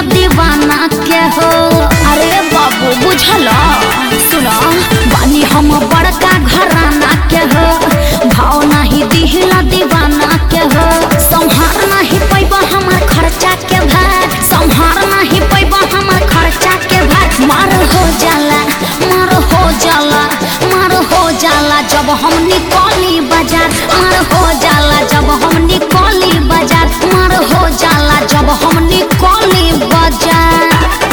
दीवाना के हो अरे बाबू बुझल सुनो बानी हम बड़का घराना के हो भाव नहीं दिहला दीवाना के हो संहार नहीं पैबा हमार खर्चा के भार संहार नहीं पैबा हमार खर्चा के भार मार हो जाला मार हो जाला मार हो जाला जब हम निकली बाजार मार हो जाला जब हम निकली बाजार मार हो जाला जब हम निकली बाजार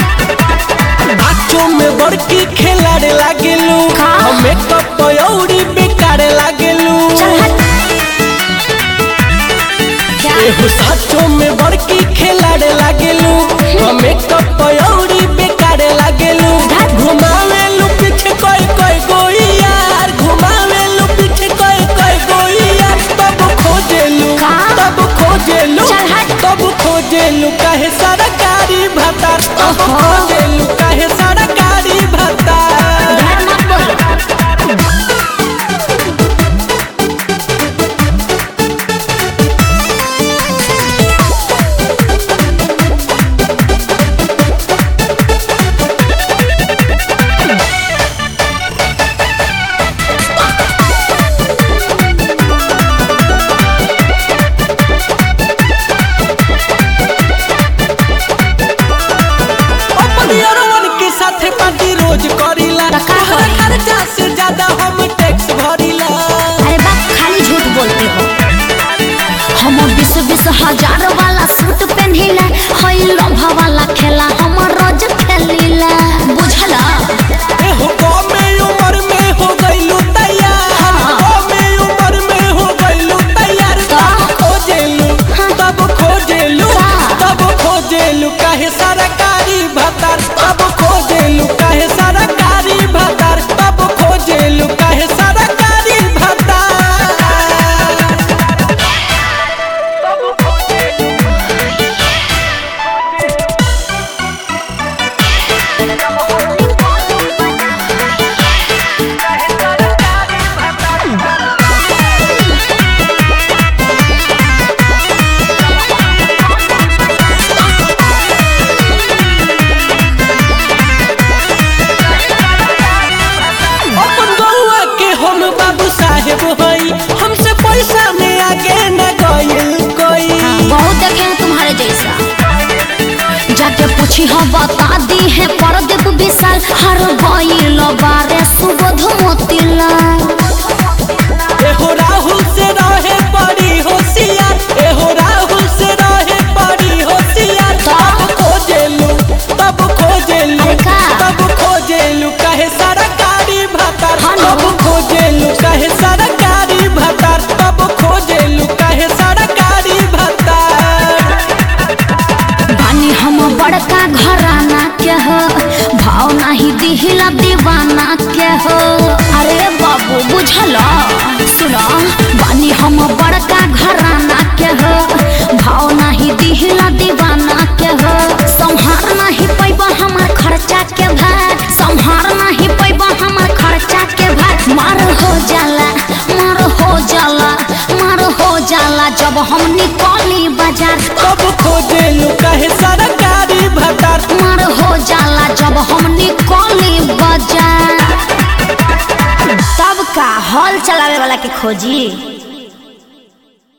नाचो में बड़की खेलाड़े लागेलू का? हमें कपयौरी बेकारे लागेलू चल हट क्या एहो साचो में बड़की खेलाड़े लागेलू हमें कपयौरी बेकारे लागेलू घुमावेलू पीछे कोई कोई गोई यार घुमावेलू पीछे कोई कोई गोई यार तब खोजेलू का? तब खोजेलू चल हट। तब खोजेलू काहे सरकारी भत्ता तब ओहो। खोजेलू काहे सरकारी भत्ता ढेर मत बोलो अपन यारवन के साथे पार्टी रोज करीला त का तोहरा करी? खर्चा से ज्यादा हम टैक्स भरीला अरे बाप खाली झूठ बोलते हो हम बीस बीस हजार वाला सूट पहनिला हई लोभा वाला खेला हम रोज खेलीला बुझला एहो कमे उम्र में हो गइलू तैयार हाँ। कमे उम्र में हो गइलू तैयार का? तब खोजेलू हाँ। तब खोजेलू का? तब खोजेलू काहे सरकारी भत्ता तब खोजेलू काहे सरकारी भत्ता तब खोजेलू काहे सरकारी भत्ता अपन गौआ के हम बाबू साहेब हई हमसे पैसा में आगे न गइल कोई बहुत देखे हैं तुम्हारे जैसा जाके पूछी हो बता दी है परदीप विशाल हर गईल बारे सुबोध मोतीला एहो राहुल से रहे बड़ी होशियार एहो राहुल से रहे बड़ी होशियार तब खोजेलू तब खोजेलू अरे का? तब खोजेलू काहे सरकारी भत्ता हाँ ना। तब खोजेलू काहे सरकारी भत्ता तब खोजेलू काहे सरकारी भत्ता बानी हम बड़का घराना के हो भाव नहीं दिहिला दीवाना के हो अरे बाबू बुझल सुनो बानी हम बड़का घराना के हो भाव नहीं दिहिला दीवाना के हो संहार नहीं पैबा हमार खर्चा के भार संहार नहीं पैबा हमार खर्चा के भार मार हो जाला मार हो जाला मार हो जाला जब हम निकली बाजार तब खोजेलू काहे सरकारी भत्ता मार हो जाला जब हम निकली बाजार तब का हॉल चलावे वाला के खोजी